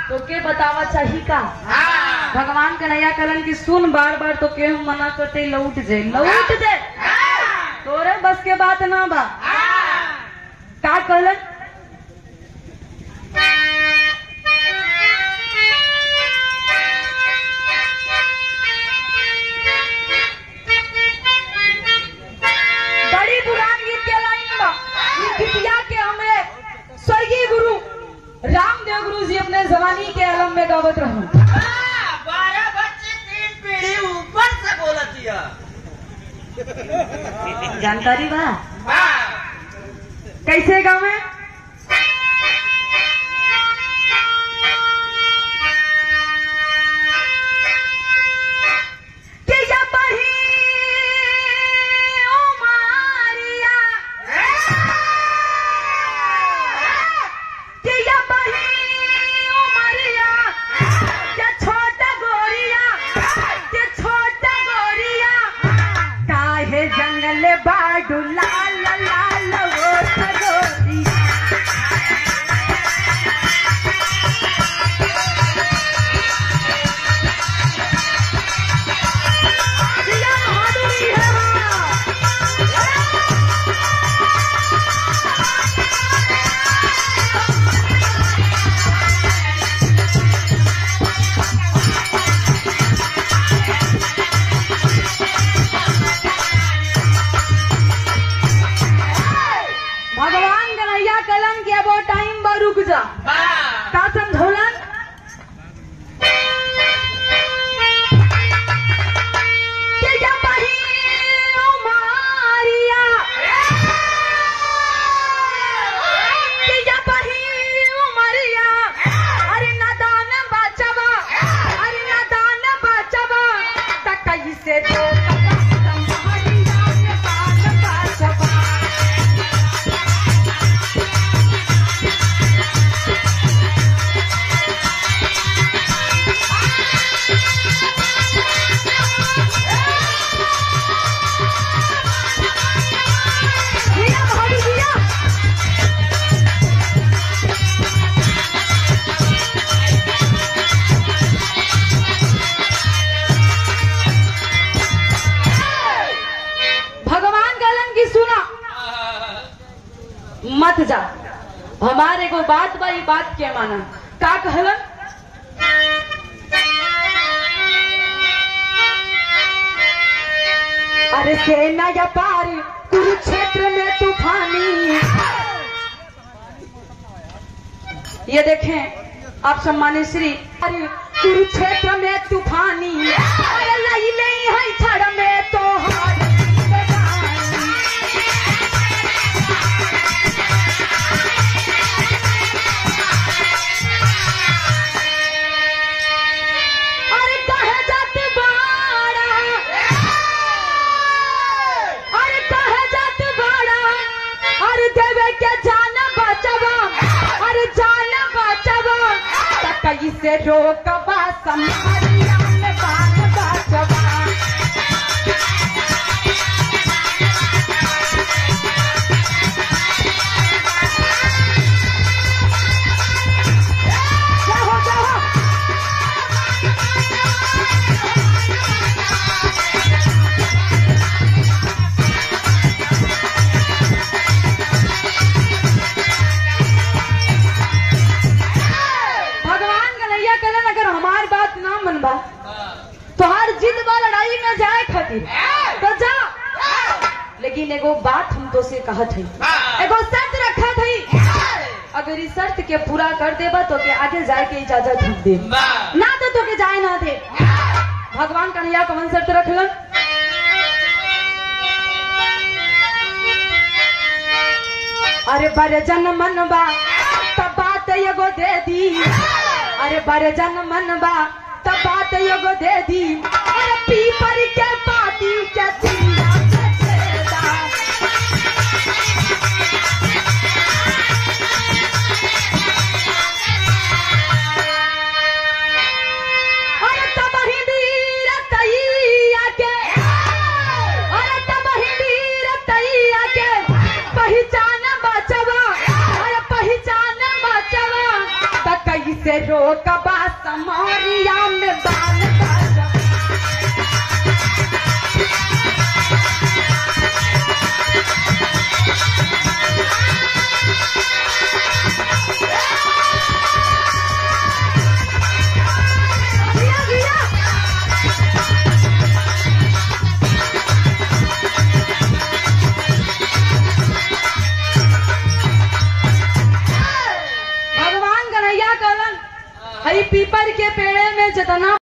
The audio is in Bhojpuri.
तो के बतावा चाही का हाँ भगवान कन्हैया करन की सुन बार बार तो के हम मना करते लौट जे लौट जे तोरे बस के बात ना बा का कहलन बड़ी पुरान गीत के लाइन बा ई गीतिया के हमरे स्वर्गीय गुरु रामदेव गुरु जी अपने जवानी के आलम में गावत रहूं बारह बच्चे तीन पीढ़ी ऊपर से बोलती है जानकारी बा हाँ कैसे गावे कि जब बही उमारिया, कि जब बही उमरिया, कि छोटा गोरिया, कि छोटा गोरिया, काहे जंगल बाडू लाल लाल वो गोरिया जिया बहादुरी है माँ। भगवान कन्हैया कलन के अब टाइम बा रुक जा हाँ का समझौलन कि जब बही उमारिया, कि जब बही उमरिया, अरे नादान बचवा, अरे नादान बचवा, त कैसे दो संभारिया के बाल बचवा। जिया भाभी जिया भगवान गलन की सुना मत जा हमारे को बात बा ई बात के माना का कहलन अरे सेना या पार कुरुक्षेत्र में तूफानी ये देखें आप सम्मानित श्री अरे कुरुक्षेत्र में तूफानी अरे लई नहीं है छड़ में तो हारी बेगानी। अरे कहे जात बाड़ा अरे कहे जात बाड़ा अरे देवे के जान बचवा अरे जान बचवा त कैसे रोकबा संभारिया में बात बचवा जाओ जाओ भगवान कन्हैया कलन अगर हमार बात ना मनबा तो हर जिद बा लड़ाई में जाए खातिर तो जा लेकिन एगो बात हम तो से कहत है एगो शर्त रखा थी अगर इस शर्त के पूरा कर देबा तो के आगे जाए के इजाजत हम दे ना तो तो के जाए ना दे भगवान कन्हैया कौन शर्त रखलन अरे बड़े जन मनबा तब बात एगो दे दी अरे बड़े जन मनबा तब बात एगो दे दी अरे पीपर के पाती के चिड़िया के छेदा। अरे तब ही वीर तैया के अरे तब ही वीर तैया के पहचान बचवा अरे पहचान बचवा त कैसे रोकबा समरिया में बाल बाजा जिया, जिया। भगवान कन्हैया कहलन हई पीपर के पेड़े में जितना